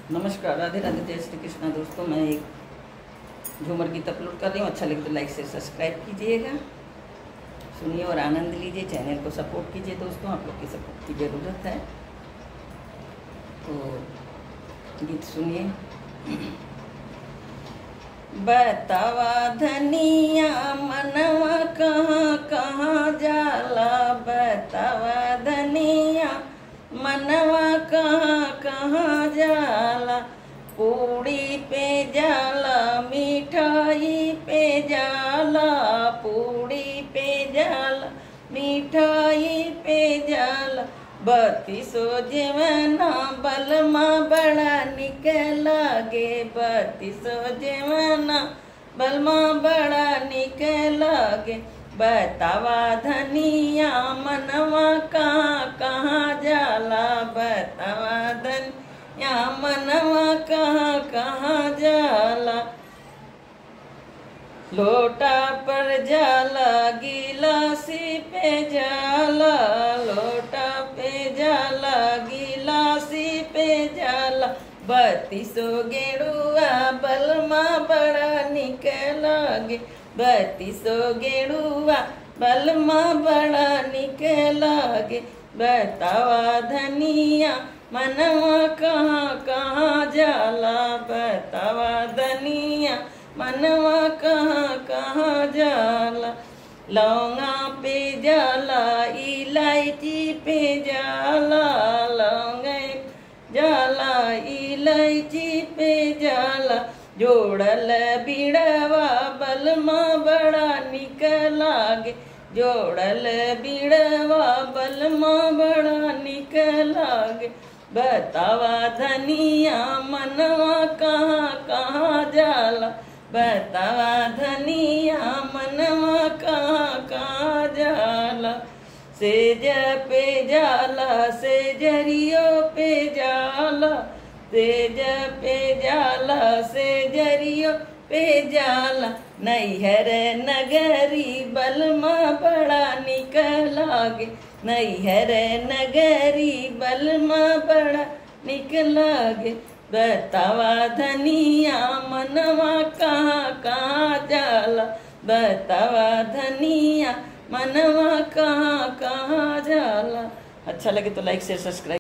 नमस्कार राधे राधे जय श्री कृष्णा दोस्तों मैं एक झूमर गीत अपलोड कर रही हूँ अच्छा लगे तो लाइक से सब्सक्राइब कीजिएगा सुनिए और आनंद लीजिए चैनल को सपोर्ट कीजिए दोस्तों आप लोग की सपोर्ट की ज़रूरत है तो गीत सुनिए बतावा धनिया मनवा कहाँ कहाँ जाला बतावा धनिया मनवा कहाँ कहाँ जाला पूड़ी पे जाला मिठाई पे जाला पूड़ी पे जाला मिठाई पे जाला बत्तीसो जेवना बलमा बड़ा निक लागे बत्तीसो जेवना बलमा बड़ा निक लागे बतावा धनिया मनवा कहाँ कहाँ जाला बतावा धनिया मनवा कहाँ कहाँ जाला लोटा पर जाला गिलासी पे जाला लोटा पे जाला गिलासी पे जाला बत्तीसो गेड़ुआ बलमा बड़ा निक लागे बत्तीसो गेड़ुआ बलमा बड़ा निक लागे बतावा धनिया मनवा कहाँ कहाँ जाला बतावा धनिया मनवा कहाँ कहाँ जाला लौंगा पे जाला इलायची पे जाला लौंगा जाला इलायची पे जाला जोड़ल बिड़वा बलमा बड़ा निक लागे जोड़ल बिड़वा बलमा बड़ा निक लागे बतावा धनिया मनवा कहाँ कहाँ जाला बतावा धनिया मनवा कहाँ कहाँ जाला सेज पे जाला से जरियो पे जाला सेज पे जाला से जरियो पे जाला नैहर नगरी बलमा बड़ा निक लागे नैहर नगरी बलमा बड़ा निक लागे बतावा धनिया मनवा कहाँ कहाँ जाला बतावा धनिया मनवा कहाँ कहाँ जाला अच्छा लगे तो लाइक शेयर सब्सक्राइब